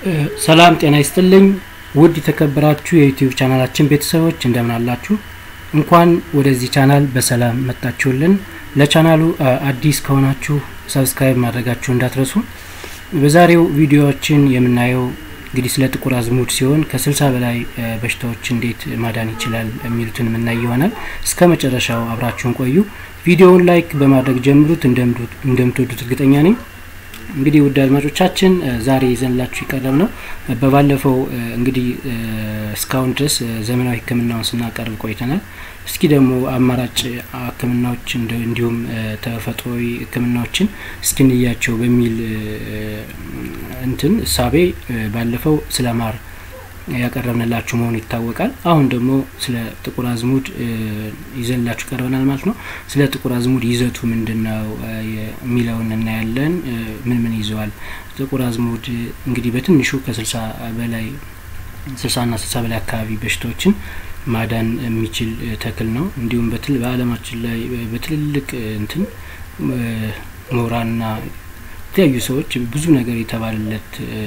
ሰላም ጤና ይስጥልኝ ውድ የተከበራችሁ የዩቲዩብ ቻናላችን ቤተሰቦች እንደምን አላችሁ? እንኳን ወደዚህ ቻናል በሰላም መጣችሁልን። ለቻናሉ አዲስ ከሆናችሁ ሰብስክራይብ ማድረጋችሁ እንዳትረሱ። በዛሬው ቪዲዮዎችን የምናየው እንግዲህ ስለ ጥቁር አዝሙድ ሲሆን ከስልሳ በላይ በሽታዎች እንዴት ማዳን ይችላል የሚሉትን የምናይ ይሆናል። እስከ መጨረሻው አብራችሁን ቆዩ። ቪዲዮውን ላይክ በማድረግ ጀምሩት። እንደምትወዱት እርግጠኛ ነኝ። እንግዲህ ውድ አድማጮቻችን ዛሬ ይዘንላችሁ የቀረብ ነው። በባለፈው እንግዲህ እስካሁን ድረስ ዘመናዊ ሕክምናውን ስናቀርብ ቆይተናል። እስኪ ደግሞ አማራጭ ሕክምናዎች እንዲሁም ተፈጥሯዊ ሕክምናዎችን እስኪንያቸው በሚል እንትን እሳቤ ባለፈው ስለ ማር ያቀረብንላችሁ መሆኑ ይታወቃል። አሁን ደግሞ ስለ ጥቁር አዝሙድ ይዘንላችሁ ቀርበናል ማለት ነው። ስለ ጥቁር አዝሙድ ይዘቱ ምንድን ነው የሚለውን እናያለን። ምን ምን ይዘዋል? ጥቁር አዝሙድ እንግዲህ በትንሹ ከስልሳ በላይ ስልሳና ስልሳ በላይ አካባቢ በሽታዎችን ማዳን የሚችል ተክል ነው። እንዲሁም በዓለማችን ላይ በትልልቅ እንትን ምሁራንና የተለያዩ ሰዎች ብዙ ነገር የተባለለት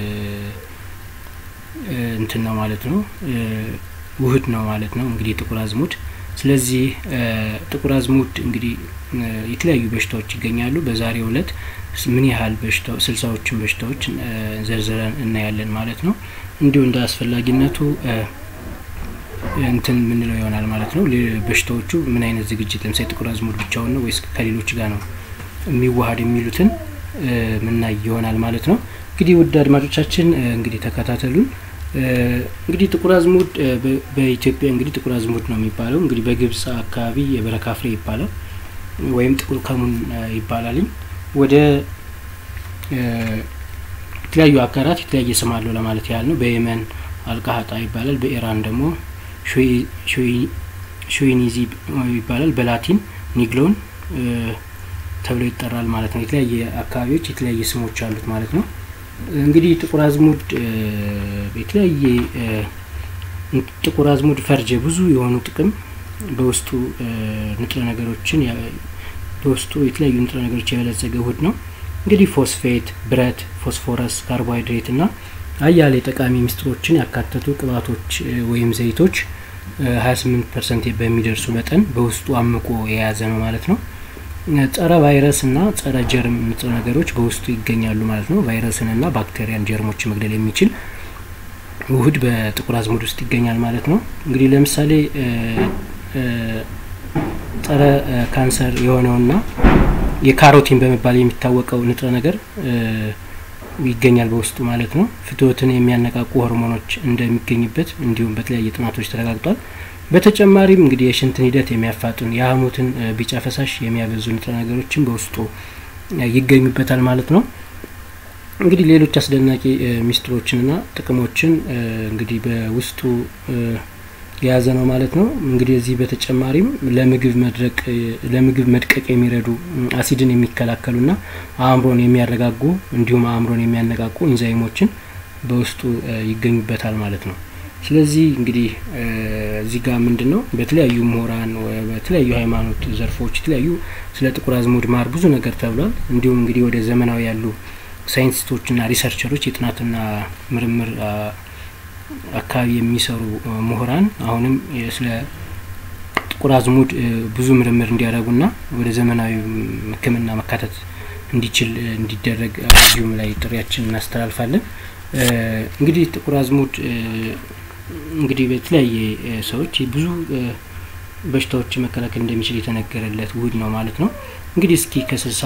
እንትን ነው ማለት ነው። ውህድ ነው ማለት ነው እንግዲህ ጥቁር አዝሙድ። ስለዚህ ጥቁር አዝሙድ እንግዲህ የተለያዩ በሽታዎች ይገኛሉ። በዛሬው ዕለት ምን ያህል በሽታ ስልሳዎችን በሽታዎች ዘርዝረን እናያለን ማለት ነው። እንዲሁ እንደ አስፈላጊነቱ እንትን የምንለው ይሆናል ማለት ነው። በሽታዎቹ ምን አይነት ዝግጅት ለምሳሌ ጥቁር አዝሙድ ብቻውን ነው ወይስ ከሌሎች ጋር ነው የሚዋሀድ የሚሉትን ምናይ ይሆናል ማለት ነው። እንግዲህ ውድ አድማጮቻችን እንግዲህ ተከታተሉን። እንግዲህ ጥቁር አዝሙድ በኢትዮጵያ እንግዲህ ጥቁር አዝሙድ ነው የሚባለው። እንግዲህ በግብጽ አካባቢ የበረካ ፍሬ ይባላል ወይም ጥቁር ከሙን ይባላልኝ። ወደ የተለያዩ ሀገራት የተለያየ ስም አለው ለማለት ያህል ነው። በየመን አልቃሀጣ ይባላል። በኢራን ደግሞ ሾይኒዚ ይባላል። በላቲን ኒግሎን ተብሎ ይጠራል ማለት ነው። የተለያየ አካባቢዎች የተለያየ ስሞች አሉት ማለት ነው። እንግዲህ ጥቁር አዝሙድ የተለያየ ጥቁር አዝሙድ ፈርጀ ብዙ የሆኑ ጥቅም በውስጡ ንጥረ ነገሮችን በውስጡ የተለያዩ ንጥረ ነገሮች የበለጸገ ውህድ ነው። እንግዲህ ፎስፌት፣ ብረት፣ ፎስፎረስ፣ ካርቦሃይድሬት እና አያሌ ጠቃሚ ምስጢሮችን ያካተቱ ቅባቶች ወይም ዘይቶች 28 ፐርሰንት በሚደርሱ መጠን በውስጡ አምቆ የያዘ ነው ማለት ነው። ጸረ ቫይረስ እና ጸረ ጀርም ንጥረ ነገሮች በውስጡ ይገኛሉ ማለት ነው። ቫይረስን እና ባክቴሪያን ጀርሞች መግደል የሚችል ውህድ በጥቁር አዝሙድ ውስጥ ይገኛል ማለት ነው። እንግዲህ ለምሳሌ ጸረ ካንሰር የሆነውና የካሮቲን በመባል የሚታወቀው ንጥረ ነገር ይገኛል በውስጡ ማለት ነው። ፍትወትን የሚያነቃቁ ሆርሞኖች እንደሚገኝበት እንዲሁም በተለያየ ጥናቶች ተረጋግጧል። በተጨማሪም እንግዲህ የሽንትን ሂደት የሚያፋጥን የሐሞትን ቢጫ ፈሳሽ የሚያበዙ ንጥረ ነገሮችን በውስጡ ይገኙበታል ማለት ነው። እንግዲህ ሌሎች አስደናቂ ሚስጥሮችንና ጥቅሞችን እንግዲህ በውስጡ የያዘ ነው ማለት ነው። እንግዲህ እዚህ በተጨማሪም ለምግብ መድረቅ ለምግብ መድቀቅ የሚረዱ አሲድን የሚከላከሉና አእምሮን የሚያረጋጉ እንዲሁም አእምሮን የሚያነቃቁ ኢንዛይሞችን በውስጡ ይገኙበታል ማለት ነው። ስለዚህ እንግዲህ እዚህ ጋር ምንድን ነው በተለያዩ ምሁራን በተለያዩ ሃይማኖት ዘርፎች የተለያዩ ስለ ጥቁር አዝሙድ ማር ብዙ ነገር ተብሏል። እንዲሁም እንግዲህ ወደ ዘመናዊ ያሉ ሳይንቲስቶችና ሪሰርቸሮች የጥናትና ምርምር አካባቢ የሚሰሩ ምሁራን አሁንም ስለ ጥቁር አዝሙድ ብዙ ምርምር እንዲያደርጉና ወደ ዘመናዊ ሕክምና መካተት እንዲችል እንዲደረግ እዚሁም ላይ ጥሪያችን እናስተላልፋለን። እንግዲህ ጥቁር አዝሙድ እንግዲህ በተለያየ ሰዎች ብዙ በሽታዎች መከላከል እንደሚችል የተነገረለት ውህድ ነው ማለት ነው። እንግዲህ እስኪ ከስልሳ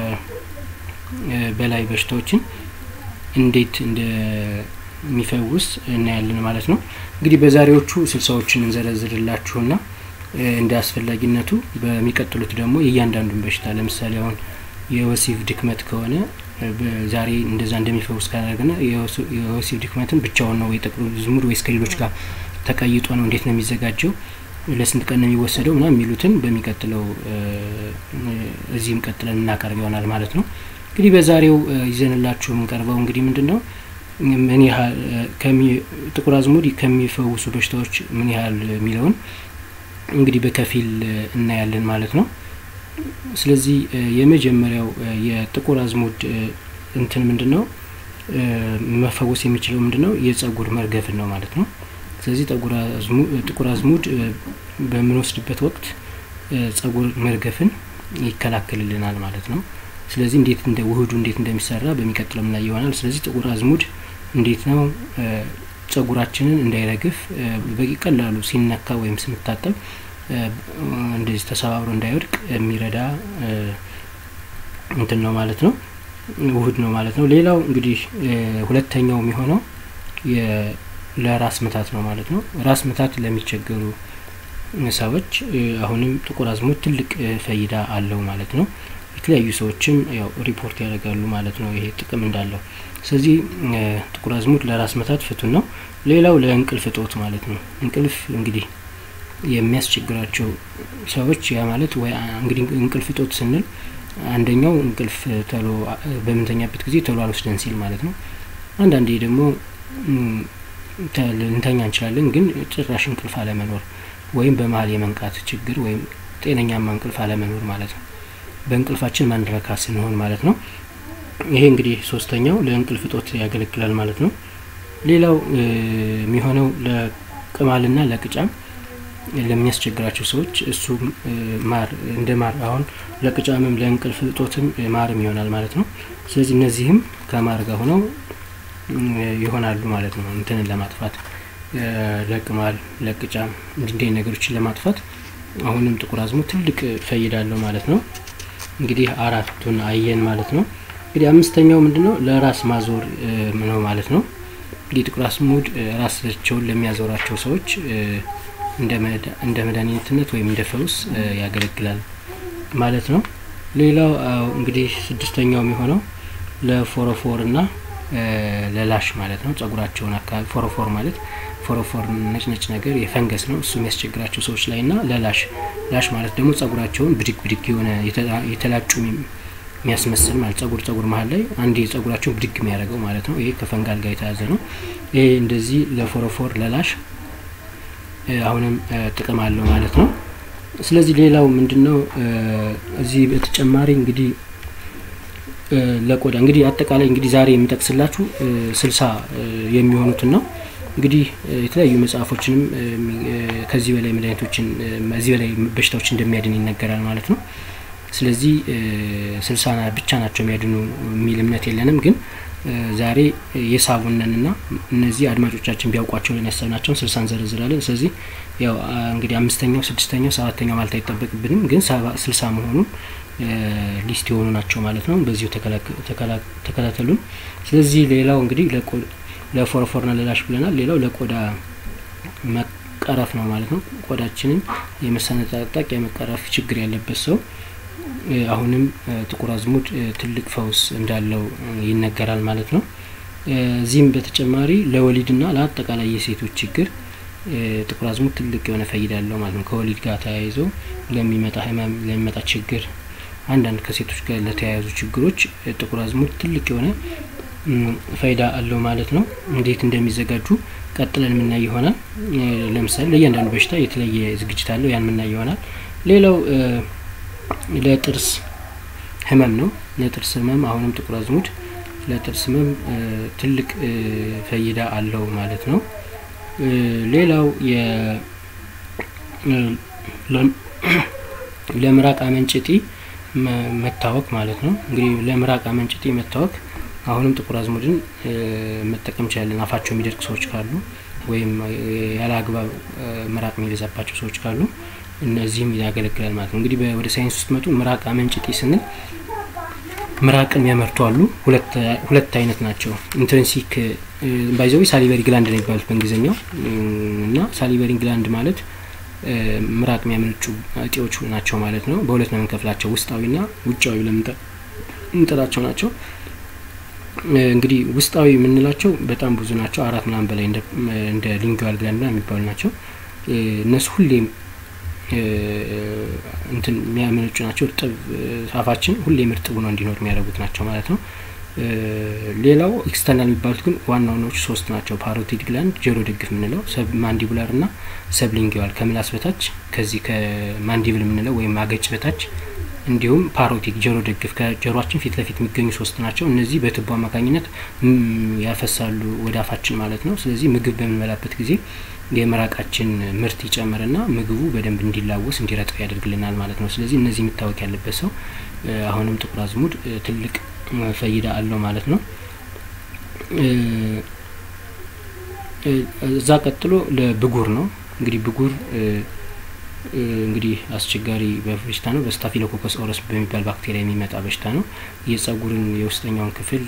በላይ በሽታዎችን እንዴት እንደሚፈውስ እናያለን ማለት ነው። እንግዲህ በዛሬዎቹ ስልሳዎችን እንዘረዝርላችሁና እንደ አስፈላጊነቱ በሚቀጥሉት ደግሞ የእያንዳንዱን በሽታ ለምሳሌ አሁን የወሲብ ድክመት ከሆነ ዛሬ እንደዛ እንደሚፈውስ ካደረግና የወሲብ ድክመትን ብቻውን ነው ወይ ጥቁር አዝሙድ ወይስ ከሌሎች ጋር ተቀይጦ ነው? እንዴት ነው የሚዘጋጀው? ለስንት ቀን ነው የሚወሰደው? ምናምን የሚሉትን በሚቀጥለው እዚህም ቀጥለን እናቀርብ ይሆናል ማለት ነው። እንግዲህ በዛሬው ይዘንላችሁ የምንቀርበው እንግዲህ ምንድን ነው ምን ያህል ጥቁር አዝሙድ ከሚፈውሱ በሽታዎች ምን ያህል የሚለውን እንግዲህ በከፊል እናያለን ማለት ነው። ስለዚህ የመጀመሪያው የጥቁር አዝሙድ እንትን ምንድን ነው መፈወስ የሚችለው ምንድን ነው? የጸጉር መርገፍን ነው ማለት ነው። ስለዚህ ጥቁር አዝሙድ በምንወስድበት ወቅት ጸጉር መርገፍን ይከላከልልናል ማለት ነው። ስለዚህ እንዴት እንደ ውህዱ እንዴት እንደሚሰራ በሚቀጥለው ምናይ ይሆናል። ስለዚህ ጥቁር አዝሙድ እንዴት ነው ጸጉራችንን እንዳይረግፍ በቀላሉ ሲነካ ወይም ስንታጠብ እንደዚህ ተሰባብሮ እንዳይወድቅ የሚረዳ እንትን ነው ማለት ነው፣ ውህድ ነው ማለት ነው። ሌላው እንግዲህ ሁለተኛው የሚሆነው ለራስ ምታት ነው ማለት ነው። ራስ ምታት ለሚቸገሩ ሰዎች አሁንም ጥቁር አዝሙድ ትልቅ ፈይዳ አለው ማለት ነው። የተለያዩ ሰዎችም ያው ሪፖርት ያደርጋሉ ማለት ነው ይሄ ጥቅም እንዳለው። ስለዚህ ጥቁር አዝሙድ ለራስ ምታት ፍቱን ነው። ሌላው ለእንቅልፍ እጦት ማለት ነው። እንቅልፍ እንግዲህ የሚያስቸግራቸው ሰዎች ያ ማለት ወይ እንግዲህ እንቅልፍ እጦት ስንል አንደኛው እንቅልፍ ተሎ በምንተኛበት ጊዜ ተሎ አልወስደን ሲል ማለት ነው። አንዳንዴ ደግሞ ልንተኛ እንችላለን፣ ግን ጭራሽ እንቅልፍ አለመኖር ወይም በመሀል የመንቃት ችግር ወይም ጤነኛማ እንቅልፍ አለመኖር ማለት ነው። በእንቅልፋችን ማንረካ ስንሆን ማለት ነው። ይሄ እንግዲህ ሶስተኛው ለእንቅልፍ እጦት ያገለግላል ማለት ነው። ሌላው የሚሆነው ለቅማልና ለቅጫም ለሚያስቸግራቸው ሰዎች እሱ ማር እንደ ማር አሁን ለቅጫምም ለእንቅልፍ እጦትም ማርም ይሆናል ማለት ነው። ስለዚህ እነዚህም ከማር ጋር ሆነው ይሆናሉ ማለት ነው። እንትንን ለማጥፋት ለቅማል፣ ለቅጫም እንዲህ ነገሮችን ለማጥፋት አሁንም ጥቁር አዝሙድ ትልቅ ፈይዳ አለው ማለት ነው። እንግዲህ አራቱን አየን ማለት ነው። እንግዲህ አምስተኛው ምንድን ነው? ለራስ ማዞር ነው ማለት ነው። እንግዲህ ጥቁር አዝሙድ ራሳቸውን ለሚያዞራቸው ሰዎች እንደ መድኃኒትነት ወይም እንደ ፈውስ ያገለግላል ማለት ነው። ሌላው እንግዲህ ስድስተኛው የሚሆነው ለፎረፎር እና ለላሽ ማለት ነው። ጸጉራቸውን አካባቢ ፎረፎር ማለት ፎረፎር ነጭ ነጭ ነገር የፈንገስ ነው። እሱ የሚያስቸግራቸው ሰዎች ላይ እና ለላሽ ላሽ ማለት ደግሞ ጸጉራቸውን ብድግ ብድግ የሆነ የተላጩ የሚያስመስል ማለት ጸጉር ጸጉር መሀል ላይ አንድ ጸጉራቸውን ብድግ የሚያደርገው ማለት ነው። ይሄ ከፈንጋል ጋር የተያዘ ነው። ይሄ እንደዚህ ለፎረፎር ለላሽ አሁንም ጥቅም አለው ማለት ነው። ስለዚህ ሌላው ምንድን ነው እዚህ በተጨማሪ እንግዲህ ለቆዳ እንግዲህ አጠቃላይ እንግዲህ ዛሬ የሚጠቅስላችሁ ስልሳ የሚሆኑትን ነው። እንግዲህ የተለያዩ መጽሐፎችንም ከዚህ በላይ መድኃኒቶችን ከዚህ በላይ በሽታዎች እንደሚያድን ይነገራል ማለት ነው። ስለዚህ ስልሳ ብቻ ናቸው የሚያድኑ የሚል እምነት የለንም ግን ዛሬ የሳቡነን ና እነዚህ አድማጮቻችን ቢያውቋቸው ልን ያሰብናቸውን ስልሳ እንዘረዝራለን። ስለዚህ ያው እንግዲህ አምስተኛው፣ ስድስተኛው፣ ሰባተኛው ማለት አይጠበቅብንም ግን ስልሳ መሆኑን ሊስት የሆኑ ናቸው ማለት ነው። በዚሁ ተከታተሉን። ስለዚህ ሌላው እንግዲህ ለፎረፎርና ለላሽ ብለናል። ሌላው ለቆዳ መቀረፍ ነው ማለት ነው። ቆዳችንን የመሰነጣጠቅ የመቀረፍ ችግር ያለበት ሰው አሁንም ጥቁር አዝሙድ ትልቅ ፈውስ እንዳለው ይነገራል ማለት ነው። እዚህም በተጨማሪ ለወሊድና ለአጠቃላይ የሴቶች ችግር ጥቁር አዝሙድ ትልቅ የሆነ ፈይዳ አለው ማለት ነው። ከወሊድ ጋር ተያይዞ ለሚመጣ ህመም፣ ለሚመጣ ችግር አንዳንድ ከሴቶች ጋር ለተያያዙ ችግሮች ጥቁር አዝሙድ ትልቅ የሆነ ፋይዳ አለው ማለት ነው። እንዴት እንደሚዘጋጁ ቀጥለን የምናይ ይሆናል። ለምሳሌ ለእያንዳንዱ በሽታ የተለየ ዝግጅት አለው። ያን የምናይ ይሆናል። ሌላው ለጥርስ ህመም ነው። ለጥርስ ህመም አሁንም ጥቁር አዝሙድ ለጥርስ ህመም ትልቅ ፈይዳ አለው ማለት ነው። ሌላው ለምራቅ አመንጭጢ መታወክ ማለት ነው። እንግዲህ ለምራቅ አመንጭጢ መታወክ አሁንም ጥቁር አዝሙድን መጠቀም እንችላለን። አፋቸው የሚደርቅ ሰዎች ካሉ ወይም ያለ አግባብ ምራቅ የሚበዛባቸው ሰዎች ካሉ እነዚህም ያገለግላል ማለት ነው። እንግዲህ ወደ ሳይንስ ውስጥ መጡ ምራቅ አመንጭጢ ስንል ምራቅን የሚያመርቱ አሉ። ሁለት አይነት ናቸው። ኢንትሪንሲክ ባይዘዊ ሳሊቨሪ ግላንድ ነው የሚባሉት በእንግሊዝኛው እና ሳሊቨሪ ግላንድ ማለት ምራቅ የሚያመነጩ እጢዎች ናቸው ማለት ነው። በሁለት ነው የምንከፍላቸው፣ ውስጣዊና ውጫዊ ለምንጠራቸው ናቸው። እንግዲህ ውስጣዊ የምንላቸው በጣም ብዙ ናቸው። አራት ምናምን በላይ እንደ ሊንጓል ግላንድ የሚባሉ ናቸው። እነሱ ሁሌም እንትን የሚያመነጩ ናቸው። እርጥብ አፋችን ሁሌም እርጥብ ሆኖ እንዲኖር የሚያደርጉት ናቸው ማለት ነው። ሌላው ኤክስተርናል የሚባሉት ግን ዋና ዋናዎቹ ሶስት ናቸው። ፓሮቲድ ግላንድ ጆሮ ደግፍ የምንለው፣ ሰብ ማንዲቡላር እና ሰብሊንጊዋል ከምላስ በታች ከዚህ ከማንዲብል የምንለው ወይም አገጭ በታች እንዲሁም ፓሮቲክ ጆሮ ደግፍ ከጆሮአችን ፊት ለፊት የሚገኙ ሶስት ናቸው። እነዚህ በትቦ አማካኝነት ያፈሳሉ ወደ አፋችን ማለት ነው። ስለዚህ ምግብ በምንበላበት ጊዜ የምራቃችን ምርት ይጨምርና ምግቡ በደንብ እንዲላወስ እንዲረጥብ ያደርግልናል ማለት ነው። ስለዚህ እነዚህ የሚታወቅ ያለበት ሰው አሁንም ጥቁር አዝሙድ ትልቅ ፈይዳ አለው ማለት ነው። እዛ ቀጥሎ ለብጉር ነው። እንግዲህ ብጉር እንግዲህ አስቸጋሪ በሽታ ነው። በስታፊሎኮከስ ኦረስ በሚባል ባክቴሪያ የሚመጣ በሽታ ነው። የጸጉርን የውስጠኛውን ክፍል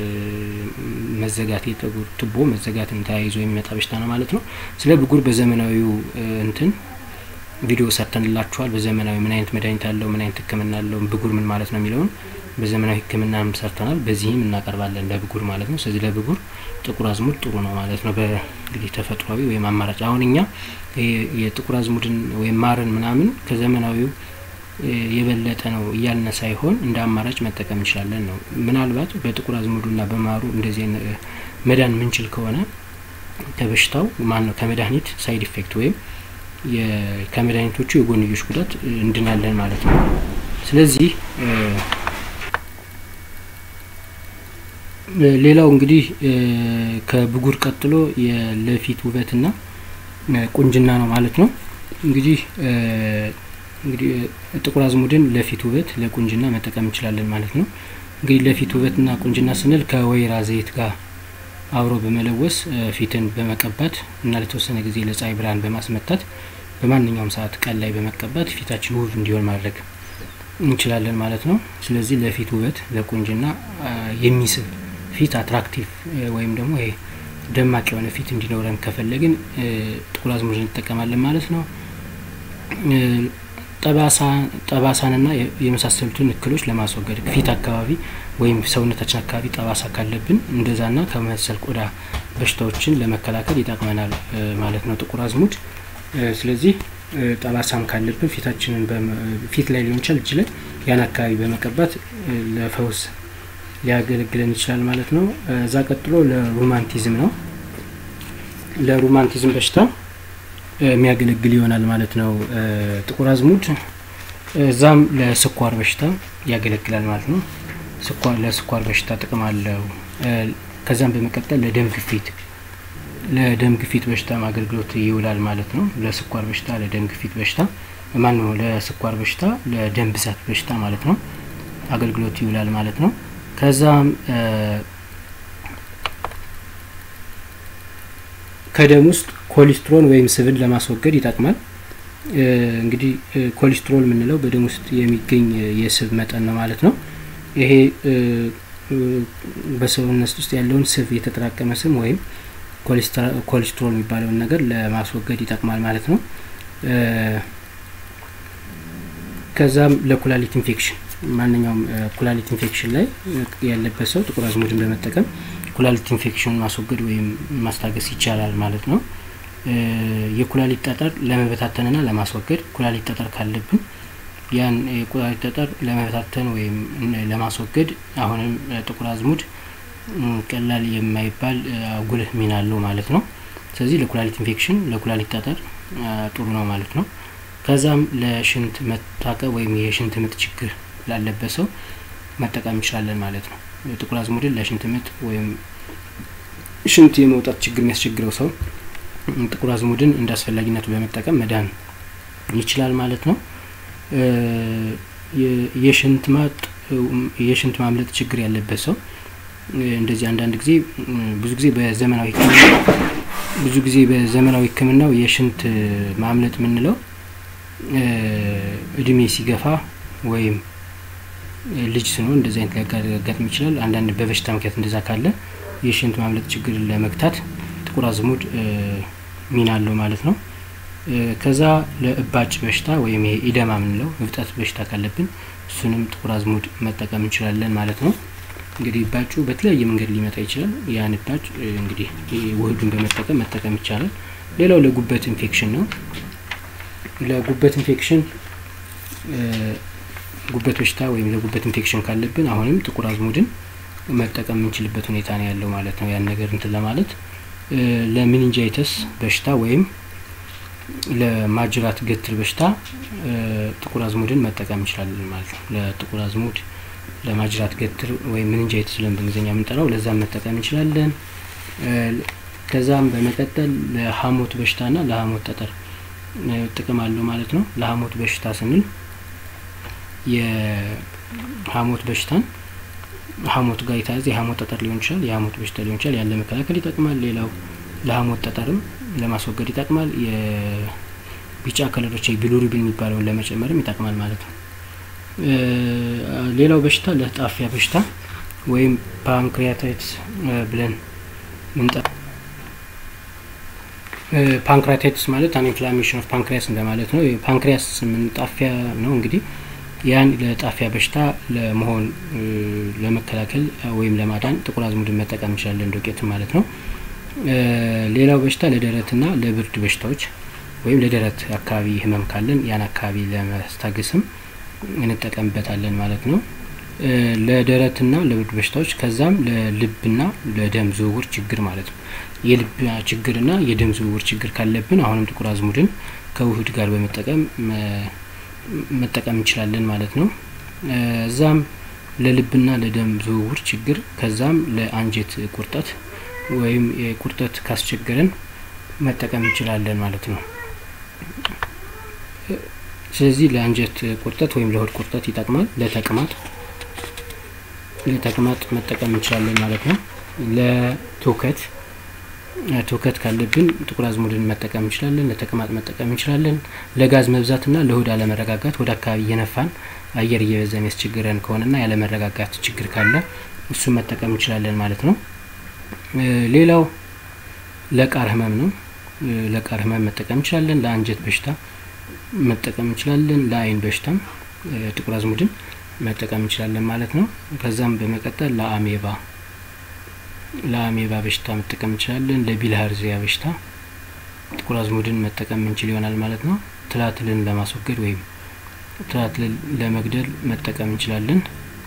መዘጋት የጸጉር ቱቦ መዘጋትን ተያይዞ የሚመጣ በሽታ ነው ማለት ነው። ስለ ብጉር በዘመናዊው እንትን ቪዲዮ ሰርተንላችኋል። በዘመናዊ ምን አይነት መድኃኒት አለው፣ ምን አይነት ሕክምና አለው፣ ብጉር ምን ማለት ነው የሚለውን በዘመናዊ ሕክምናም ሰርተናል። በዚህም እናቀርባለን ለብጉር ማለት ነው። ስለዚህ ለብጉር ጥቁር አዝሙድ ጥሩ ነው ማለት ነው። በእንግዲህ ተፈጥሯዊ ወይም አማራጭ አሁን እኛ የጥቁር አዝሙድን ወይም ማርን ምናምን ከዘመናዊው የበለጠ ነው እያልነ ሳይሆን እንደ አማራጭ መጠቀም እንችላለን ነው። ምናልባት በጥቁር አዝሙዱና በማሩ እንደዚህ መዳን ምንችል ከሆነ ከበሽታው ማን ነው ከመድኃኒት ሳይድ ኢፌክት ወይም ከመድኃኒቶቹ የጎንዮሽ ጉዳት እንድናለን ማለት ነው። ስለዚህ ሌላው እንግዲህ ከብጉር ቀጥሎ ለፊት ውበትና ቁንጅና ነው ማለት ነው። እንግዲህ እንግዲህ ጥቁር አዝሙድን ለፊት ውበት ለቁንጅና መጠቀም እንችላለን ማለት ነው። እንግዲህ ለፊት ውበትና ቁንጅና ስንል ከወይራ ዘይት ጋር አብሮ በመለወስ ፊትን በመቀባት እና ለተወሰነ ጊዜ ለፀሐይ ብርሃን በማስመታት በማንኛውም ሰዓት ቀን ላይ በመቀባት ፊታችን ውብ እንዲሆን ማድረግ እንችላለን ማለት ነው። ስለዚህ ለፊት ውበት ለቁንጅና የሚስብ ፊት አትራክቲቭ ወይም ደግሞ ይሄ ደማቅ የሆነ ፊት እንዲኖረን ከፈለግን ጥቁር አዝሙድ እንጠቀማለን ማለት ነው። ጠባሳንና የመሳሰሉትን እክሎች ለማስወገድ ፊት አካባቢ ወይም ሰውነታችን አካባቢ ጠባሳ ካለብን እንደዛና ከመሰል ቆዳ በሽታዎችን ለመከላከል ይጠቅመናል ማለት ነው ጥቁር አዝሙድ። ስለዚህ ጠባሳም ካለብን ፊታችንን ፊት ላይ ሊሆን ይችላል እጅ ላይ ያን አካባቢ በመቀባት ለፈውስ ሊያገለግለን ይችላል ማለት ነው። እዛ ቀጥሎ ለሮማንቲዝም ነው። ለሮማንቲዝም በሽታ የሚያገለግል ይሆናል ማለት ነው ጥቁር አዝሙድ። እዛም ለስኳር በሽታ ያገለግላል ማለት ነው። ስኳር ለስኳር በሽታ ጥቅም አለው። ከዛም በመቀጠል ለደም ግፊት ለደም ግፊት በሽታ አገልግሎት ይውላል ማለት ነው። ለስኳር በሽታ ለደም ግፊት በሽታ ማን ነው ለስኳር በሽታ ለደም ብዛት በሽታ ማለት ነው አገልግሎት ይውላል ማለት ነው። ከዛም ከደም ውስጥ ኮሌስትሮል ወይም ስብን ለማስወገድ ይጠቅማል። እንግዲህ ኮሌስትሮል የምንለው በደም ውስጥ የሚገኝ የስብ መጠን ነው ማለት ነው። ይሄ በሰውነት ውስጥ ያለውን ስብ የተጠራቀመ ስብ ወይም ኮሌስትሮል የሚባለውን ነገር ለማስወገድ ይጠቅማል ማለት ነው። ከዛም ለኩላሊት ኢንፌክሽን ማንኛውም ኩላሊት ኢንፌክሽን ላይ ያለበት ሰው ጥቁር አዝሙድን በመጠቀም ኩላሊት ኢንፌክሽን ማስወገድ ወይም ማስታገስ ይቻላል ማለት ነው። የኩላሊት ጠጠር ለመበታተንና ለማስወገድ ኩላሊት ጠጠር ካለብን ያን የኩላሊት ጠጠር ለመበታተን ወይም ለማስወገድ አሁንም ጥቁር አዝሙድ ቀላል የማይባል ጉልህ ሚና አለው ማለት ነው። ስለዚህ ለኩላሊት ኢንፌክሽን ለኩላሊት ጠጠር ጥሩ ነው ማለት ነው። ከዛም ለሽንት መታቀብ ወይም የሽንት ምጥ ችግር ላለበት ሰው መጠቀም እንችላለን ማለት ነው። ጥቁር አዝሙድን ለሽንት ምጥ ወይም ሽንት የመውጣት ችግር የሚያስቸግረው ሰው ጥቁር አዝሙድን እንደ አስፈላጊነቱ በመጠቀም መዳን ይችላል ማለት ነው። የሽንት ማጥ የሽንት ማምለጥ ችግር ያለበት ሰው እንደዚህ አንዳንድ ጊዜ ብዙ ጊዜ በዘመናዊ ሕክምና ብዙ ጊዜ በዘመናዊ ሕክምናው የሽንት ማምለጥ የምንለው እድሜ ሲገፋ ወይም ልጅ ስንሆን እንደዚህ አይነት ሊያጋጥም ይችላል። አንዳንድ በበሽታ ምክንያት እንደዛ ካለ የሽንት ማምለጥ ችግር ለመግታት ጥቁር አዝሙድ ሚና አለው ማለት ነው። ከዛ ለእባጭ በሽታ ወይም ይሄ ኢደማ የምንለው እብጠት በሽታ ካለብን እሱንም ጥቁር አዝሙድ መጠቀም እንችላለን ማለት ነው። እንግዲህ እባጩ በተለያየ መንገድ ሊመጣ ይችላል። ያን እባጭ እንግዲህ ውህዱን በመጠቀም መጠቀም ይቻላል። ሌላው ለጉበት ኢንፌክሽን ነው። ለጉበት ኢንፌክሽን ጉበት በሽታ ወይም ለጉበት ኢንፌክሽን ካለብን አሁንም ጥቁር አዝሙድን መጠቀም የምንችልበት ሁኔታ ነው ያለው ማለት ነው። ያን ነገር እንትን ለማለት ለሚኒንጃይተስ በሽታ ወይም ለማጅራት ገትር በሽታ ጥቁር አዝሙድን መጠቀም እንችላለን ማለት ነው። ለጥቁር አዝሙድ ለማጅራት ገትር ወይም ምንንጃይቲስ ብለን በእንግሊዝኛ የምንጠራው ለዛም መጠቀም እንችላለን። ከዛም በመቀጠል ለሀሞት በሽታና ለሀሞት ጠጠር ጥቅም አለው ማለት ነው። ለሀሞት በሽታ ስንል የሀሞት በሽታን ሀሞት ጋር የተያዘ የሀሞት ጠጠር ሊሆን ይችላል፣ የሀሞት በሽታ ሊሆን ይችላል። ያን ለመከላከል ይጠቅማል። ሌላው ለሀሞት ጠጠርም ለማስወገድ ይጠቅማል። የቢጫ ከለሮች ቢሉሩቢን የሚባለውን ለመጨመርም ይጠቅማል ማለት ነው። ሌላው በሽታ ለጣፊያ በሽታ ወይም ፓንክሪያታይትስ ብለን ምንጠ ፓንክሪያታይትስ ማለት አን ኢንፍላሜሽን ኦፍ ፓንክሪያስ እንደማለት ነው። ፓንክሪያስ ምን ጣፊያ ነው እንግዲህ ያን ለጣፊያ በሽታ ለመሆን ለመከላከል ወይም ለማዳን ጥቁር አዝሙድን መጠቀም እንችላለን፣ ዶቄት ማለት ነው። ሌላው በሽታ ለደረትና ለብርድ በሽታዎች ወይም ለደረት አካባቢ ህመም ካለን ያን አካባቢ ለመስታገስም እንጠቀምበታለን ማለት ነው። ለደረትና ለብርድ በሽታዎች ከዛም ለልብና ለደም ዝውውር ችግር ማለት ነው። የልብ ችግርና የደም ዝውውር ችግር ካለብን አሁንም ጥቁር አዝሙድን ከውህድ ጋር በመጠቀም መጠቀም እንችላለን ማለት ነው። እዛም ለልብና ለደም ዝውውር ችግር ከዛም ለአንጀት ቁርጠት ወይም ቁርጠት ካስቸገረን መጠቀም እንችላለን ማለት ነው። ስለዚህ ለአንጀት ቁርጠት ወይም ለሆድ ቁርጠት ይጠቅማል። ለተቅማጥ ለተቅማጥ መጠቀም እንችላለን ማለት ነው። ለትውከት ትውከት ካለብን ጥቁር አዝሙድን መጠቀም እንችላለን። ለተቅማጥ መጠቀም እንችላለን። ለጋዝ መብዛትና ለሆድ አለመረጋጋት ወደ አካባቢ እየነፋን አየር እየበዛ የሚያስቸግረን ከሆነና ያለመረጋጋት ችግር ካለ እሱን መጠቀም እንችላለን ማለት ነው። ሌላው ለቃር ህመም ነው። ለቃር ህመም መጠቀም እንችላለን። ለአንጀት በሽታ መጠቀም እንችላለን። ለአይን በሽታም ጥቁር አዝሙድን መጠቀም እንችላለን ማለት ነው። ከዛም በመቀጠል ለአሜባ ለአሜባ በሽታ መጠቀም እንችላለን። ለቢልሃርዚያ በሽታ ጥቁር አዝሙድን መጠቀም እንችል ይሆናል ማለት ነው። ትላትልን ለማስወገድ ወይም ትላትልን ለመግደል መጠቀም እንችላለን።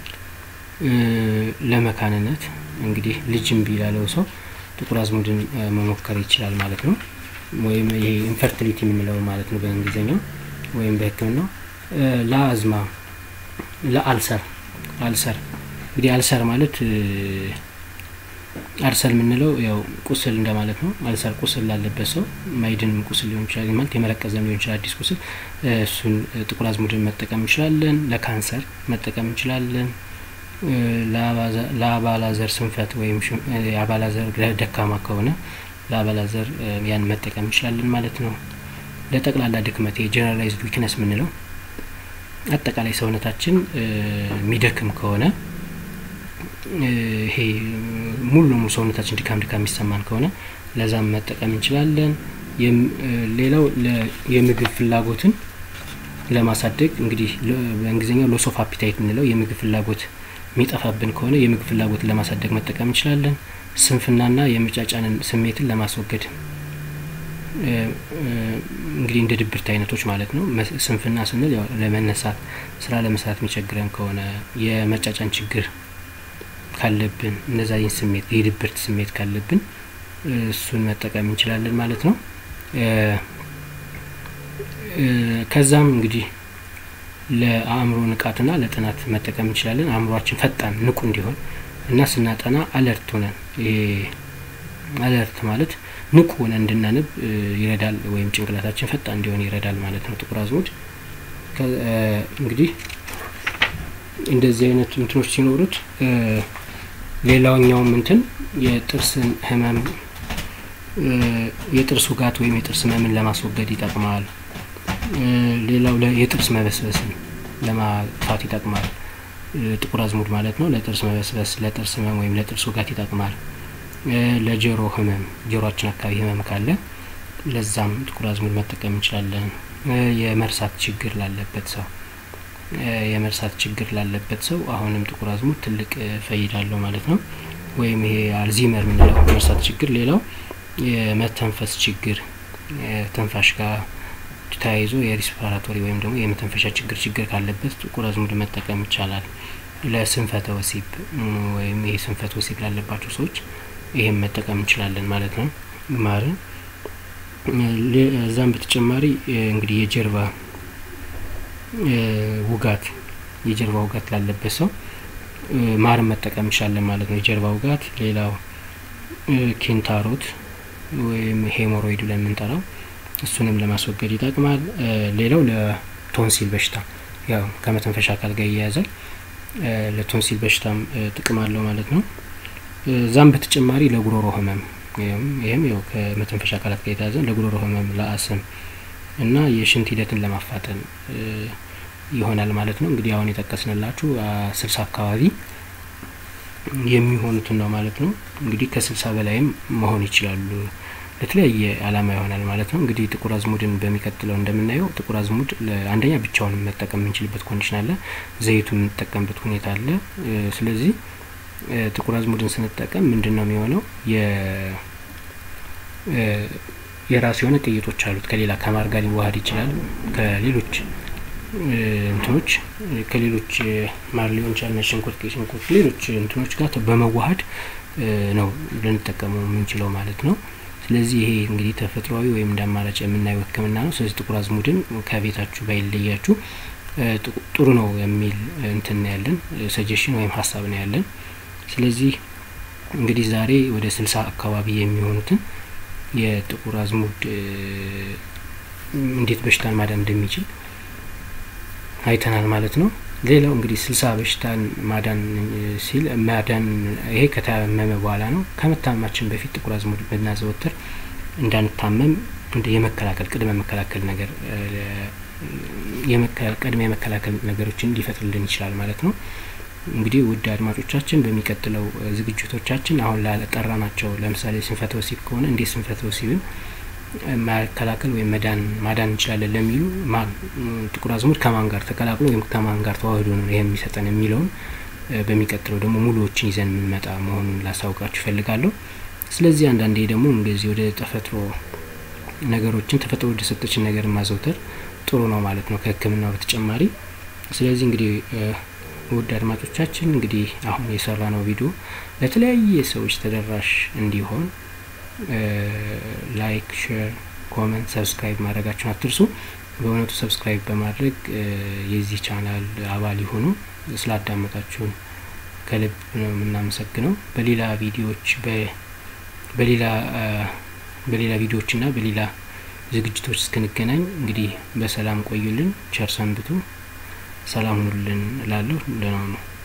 ለመካንነት እንግዲህ ልጅ እምቢ ላለው ሰው ጥቁር አዝሙድን መሞከር ይችላል ማለት ነው። ወይም ይሄ ኢንፈርቲሊቲ የምንለው ማለት ነው በእንግሊዝኛው ወይም በሕክምናው ለአዝማ ለአልሰር አልሰር እንግዲህ አልሰር ማለት አልሰር የምንለው ያው ቁስል እንደማለት ነው። አልሰር ቁስል ላለበት ሰው ማይድንም ቁስል ሊሆን ይችላል ማለት የመረቀዘም ሊሆን ይችላል አዲስ ቁስል፣ እሱን ጥቁር አዝሙድን መጠቀም እንችላለን። ለካንሰር መጠቀም እንችላለን። ለአባላዘር ስንፈት ወይም የአባላዘር ደካማ ከሆነ ለአባላዘር ያን መጠቀም እንችላለን ማለት ነው። ለጠቅላላ ድክመት የጀነራላይዝድ ዊክነስ የምንለው አጠቃላይ ሰውነታችን የሚደክም ከሆነ ይሄ ሙሉ ለሙሉ ሰውነታችን ድካም ድካም የሚሰማን ከሆነ ለዛም መጠቀም እንችላለን። ሌላው የምግብ ፍላጎትን ለማሳደግ እንግዲህ በእንግሊዝኛው ሎስ ኦፍ አፒታይት የምንለው የምግብ ፍላጎት የሚጠፋብን ከሆነ የምግብ ፍላጎትን ለማሳደግ መጠቀም እንችላለን። ስንፍናና የመጫጫንን ስሜትን ለማስወገድ እንግዲህ እንደ ድብርት አይነቶች ማለት ነው። ስንፍና ስንል ያው ለመነሳት ስራ ለመስራት የሚቸግረን ከሆነ የመጫጫን ችግር ካለብን እነዛ ይህን ስሜት የድብርት ስሜት ካለብን እሱን መጠቀም እንችላለን ማለት ነው። ከዛም እንግዲህ ለአእምሮ ንቃትና ለጥናት መጠቀም እንችላለን። አእምሯችን ፈጣን ንቁ እንዲሆን እና ስናጠና አለርት ሆነን ይሄ አለርት ማለት ንቁ ሆነን እንድናነብ ይረዳል፣ ወይም ጭንቅላታችን ፈጣን እንዲሆን ይረዳል ማለት ነው። ጥቁር አዝሙድ እንግዲህ እንደዚህ አይነት እንትኖች ሲኖሩት ሌላውኛውም እንትን የጥርስን ህመም የጥርስ ውጋት ወይም የጥርስ ህመምን ለማስወገድ ይጠቅማል። ሌላው የጥርስ መበስበስን ለማጥፋት ይጠቅማል። ጥቁር አዝሙድ ማለት ነው። ለጥርስ መበስበስ፣ ለጥርስ ህመም ወይም ለጥርስ ውጋት ይጠቅማል። ለጆሮ ህመም ጆሮአችን አካባቢ ህመም ካለ ለዛም ጥቁር አዝሙድ መጠቀም እንችላለን። የመርሳት ችግር ላለበት ሰው የመርሳት ችግር ላለበት ሰው አሁንም ጥቁር አዝሙድ ትልቅ ፈይዳ አለው ማለት ነው። ወይም ይሄ አልዚመር የምንለው መርሳት ችግር። ሌላው የመተንፈስ ችግር ትንፋሽ ጋር ተያይዞ የሪስፓራቶሪ ወይም ደግሞ የመተንፈሻ ችግር ችግር ካለበት ጥቁር አዝሙድ መጠቀም ይቻላል። ለስንፈተ ወሲብ ወይም ይሄ ስንፈተ ወሲብ ላለባቸው ሰዎች ይሄም መጠቀም እንችላለን ማለት ነው። ማርን እዛም በተጨማሪ እንግዲህ የጀርባ ውጋት የጀርባ ውጋት ላለበት ሰው ማርን መጠቀም እንችላለን ማለት ነው። የጀርባ ውጋት፣ ሌላው ኪንታሮት ወይም ሄሞሮይድ ብለን የምንጠራው እሱንም ለማስወገድ ይጠቅማል። ሌላው ለቶንሲል በሽታ ያው ከመተንፈሻ አካል ጋር ይያያዛል። ለቶንሲል በሽታም ጥቅም አለው ማለት ነው። እዛም በተጨማሪ ለጉሮሮ ህመም ይህም ያው ከመተንፈሻ አካላት ጋር የተያዘ ለጉሮሮ ህመም፣ ለአስም እና የሽንት ሂደትን ለማፋጠን ይሆናል ማለት ነው። እንግዲህ አሁን የጠቀስንላችሁ ስልሳ አካባቢ የሚሆኑትን ነው ማለት ነው። እንግዲህ ከስልሳ በላይም መሆን ይችላሉ። ለተለያየ አላማ ይሆናል ማለት ነው። እንግዲህ ጥቁር አዝሙድን በሚቀጥለው እንደምናየው ጥቁር አዝሙድ አንደኛ ብቻውን መጠቀም የምንችልበት ኮንዲሽን አለ። ዘይቱ የምንጠቀምበት ሁኔታ አለ። ስለዚህ ጥቁር አዝሙድን ስንጠቀም ምንድን ነው የሚሆነው? የራሱ የሆነ ቅይጦች አሉት። ከሌላ ከማር ጋር ሊዋሀድ ይችላል። ከሌሎች እንትኖች ከሌሎች ማር ሊሆን ይችላል፣ ነጭ ሽንኩርት፣ ቀይ ሽንኩርት፣ ሌሎች እንትኖች ጋር በመዋሀድ ነው ልንጠቀመው የምንችለው ማለት ነው። ስለዚህ ይሄ እንግዲህ ተፈጥሯዊ ወይም እንደ አማራጭ የምናየው ሕክምና ነው። ስለዚህ ጥቁር አዝሙድን ከቤታችሁ ባይለያችሁ ጥሩ ነው የሚል እንትን ያለን ሰጀሽን ወይም ሀሳብ ነው ያለን። ስለዚህ እንግዲህ ዛሬ ወደ ስልሳ አካባቢ የሚሆኑትን የጥቁር አዝሙድ እንዴት በሽታን ማዳን እንደሚችል አይተናል ማለት ነው። ሌላው እንግዲህ ስልሳ በሽታን ማዳን ሲል ማዳን ይሄ ከታመመ በኋላ ነው። ከመታመማችን በፊት ጥቁር አዝሙድ ብናዘወትር እንዳንታመም እንደ የመከላከል ቅድመ መከላከል ነገር ቅድመ የመከላከል ነገሮችን ሊፈጥርልን ይችላል ማለት ነው። እንግዲህ ውድ አድማጮቻችን በሚቀጥለው ዝግጅቶቻችን አሁን ላጠራ ናቸው ለምሳሌ ስንፈተ ወሲብ ከሆነ እንዴት ስንፈተ ወሲብን መከላከል ወይም መዳን ማዳን እንችላለን ለሚሉ ማን ጥቁር አዝሙድ ከማን ጋር ተቀላቅሎ ወይም ከማን ጋር ተዋህዶ ነው ይሄ የሚሰጠን የሚለውን በሚቀጥለው ደግሞ ሙሉዎችን ይዘን የምንመጣ መሆኑን ላሳውቃችሁ ይፈልጋለሁ። ስለዚህ አንዳንዴ ደግሞ እንደዚህ ወደ ተፈጥሮ ነገሮችን ተፈጥሮ ወደ ሰጠችን ነገር ማዘውተር ጥሩ ነው ማለት ነው ከሕክምናው በተጨማሪ። ስለዚህ እንግዲህ ውድ አድማጮቻችን እንግዲህ አሁን የሰራ ነው ቪዲዮ ለተለያየ ሰዎች ተደራሽ እንዲሆን ላይክ፣ ሼር፣ ኮመንት፣ ሰብስክራይብ ማድረጋችሁን አትርሱ። በእውነቱ ሰብስክራይብ በማድረግ የዚህ ቻናል አባል ይሁኑ። ስላዳመጣችሁን ከልብ ነው የምናመሰግነው። በሌላ ቪዲዮዎች በሌላ በሌላ ቪዲዮዎችና በሌላ ዝግጅቶች እስክንገናኝ እንግዲህ በሰላም ቆዩልን። ቸር ሰንብቱ። ሰላም ሁኑልን እላለሁ። ደህና ነው።